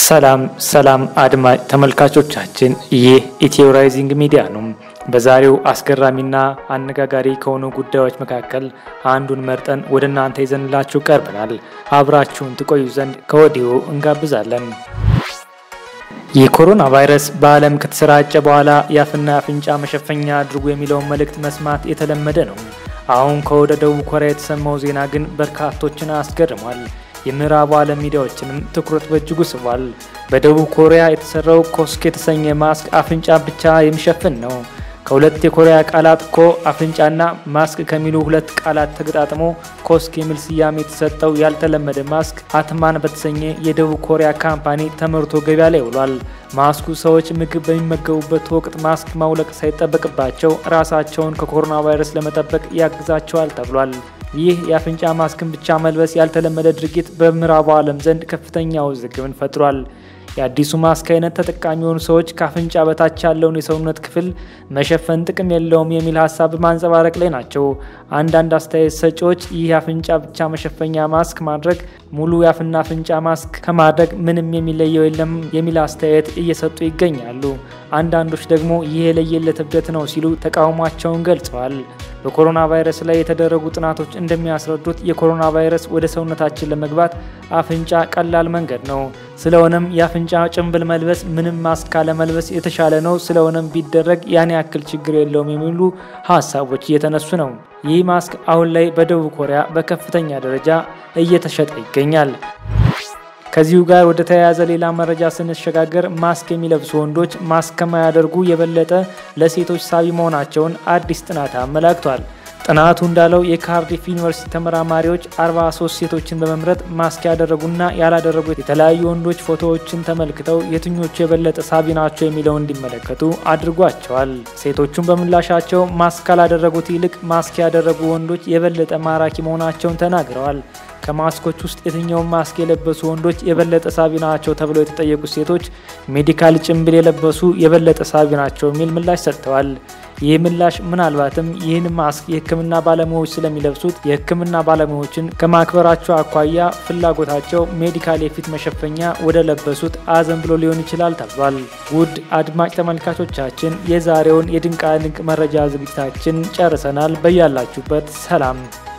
ሰላም ሰላም አድማጭ ተመልካቾቻችን፣ ይህ ኢትዮ ራይዚንግ ሚዲያ ነው። በዛሬው አስገራሚና አነጋጋሪ ከሆኑ ጉዳዮች መካከል አንዱን መርጠን ወደ እናንተ ይዘንላችሁ ቀርበናል። አብራችሁን ትቆዩ ዘንድ ከወዲሁ እንጋብዛለን። የኮሮና ቫይረስ በዓለም ከተሰራጨ በኋላ የአፍና የአፍንጫ መሸፈኛ አድርጉ የሚለውን መልእክት መስማት የተለመደ ነው። አሁን ከወደ ደቡብ ኮሪያ የተሰማው ዜና ግን በርካቶችን አስገርሟል። የምዕራቡ ዓለም ሚዲያዎችንም ትኩረት በእጅጉ ስቧል። በደቡብ ኮሪያ የተሰራው ኮስክ የተሰኘ ማስክ አፍንጫ ብቻ የሚሸፍን ነው። ከሁለት የኮሪያ ቃላት ኮ አፍንጫና ማስክ ከሚሉ ሁለት ቃላት ተገጣጥሞ ኮስክ የሚል ስያሜ የተሰጠው ያልተለመደ ማስክ አትማን በተሰኘ የደቡብ ኮሪያ ካምፓኒ ተመርቶ ገበያ ላይ ውሏል። ማስኩ ሰዎች ምግብ በሚመገቡበት ወቅት ማስክ ማውለቅ ሳይጠበቅባቸው ራሳቸውን ከኮሮና ቫይረስ ለመጠበቅ ያግዛቸዋል ተብሏል። ይህ የአፍንጫ ማስክን ብቻ መልበስ ያልተለመደ ድርጊት በምዕራቡ ዓለም ዘንድ ከፍተኛ ውዝግብን ፈጥሯል። የአዲሱ ማስክ አይነት ተጠቃሚ የሆኑ ሰዎች ከአፍንጫ በታች ያለውን የሰውነት ክፍል መሸፈን ጥቅም የለውም የሚል ሀሳብ በማንጸባረቅ ላይ ናቸው። አንዳንድ አስተያየት ሰጪዎች ይህ የአፍንጫ ብቻ መሸፈኛ ማስክ ማድረግ ሙሉ የአፍና አፍንጫ ማስክ ከማድረግ ምንም የሚለየው የለም የሚል አስተያየት እየሰጡ ይገኛሉ። አንዳንዶች ደግሞ ይህ የለየለት እብደት ነው ሲሉ ተቃውሟቸውን ገልጸዋል። በኮሮና ቫይረስ ላይ የተደረጉ ጥናቶች እንደሚያስረዱት የኮሮና ቫይረስ ወደ ሰውነታችን ለመግባት አፍንጫ ቀላል መንገድ ነው። ስለሆነም የአፍንጫ ጭንብል መልበስ ምንም ማስክ ካለመልበስ የተሻለ ነው። ስለሆነም ቢደረግ ያን ያክል ችግር የለውም የሚሉ ሀሳቦች እየተነሱ ነው። ይህ ማስክ አሁን ላይ በደቡብ ኮሪያ በከፍተኛ ደረጃ እየተሸጠ ይገኛል። ከዚሁ ጋር ወደ ተያያዘ ሌላ መረጃ ስንሸጋገር ማስክ የሚለብሱ ወንዶች ማስክ ከማያደርጉ የበለጠ ለሴቶች ሳቢ መሆናቸውን አዲስ ጥናት አመላክቷል። ጥናቱ እንዳለው የካርዲፍ ዩኒቨርሲቲ ተመራማሪዎች 43 ሴቶችን በመምረጥ ማስክ ያደረጉና ያላደረጉ የተለያዩ ወንዶች ፎቶዎችን ተመልክተው የትኞቹ የበለጠ ሳቢ ናቸው የሚለው እንዲመለከቱ አድርጓቸዋል። ሴቶቹን በምላሻቸው ማስክ ካላደረጉት ይልቅ ማስክ ያደረጉ ወንዶች የበለጠ ማራኪ መሆናቸውን ተናግረዋል። ከማስኮች ውስጥ የትኛውን ማስክ የለበሱ ወንዶች የበለጠ ሳቢ ናቸው ተብለው የተጠየቁት ሴቶች ሜዲካል ጭንብል የለበሱ የበለጠ ሳቢ ናቸው የሚል ምላሽ ሰጥተዋል። ይህ ምላሽ ምናልባትም ይህን ማስክ የሕክምና ባለሙያዎች ስለሚለብሱት የሕክምና ባለሙያዎችን ከማክበራቸው አኳያ ፍላጎታቸው ሜዲካል የፊት መሸፈኛ ወደ ለበሱት አዘን ብሎ ሊሆን ይችላል ተብሏል። ውድ አድማጭ ተመልካቾቻችን የዛሬውን የድንቃ ድንቅ መረጃ ዝግጅታችን ጨርሰናል። በያላችሁበት ሰላም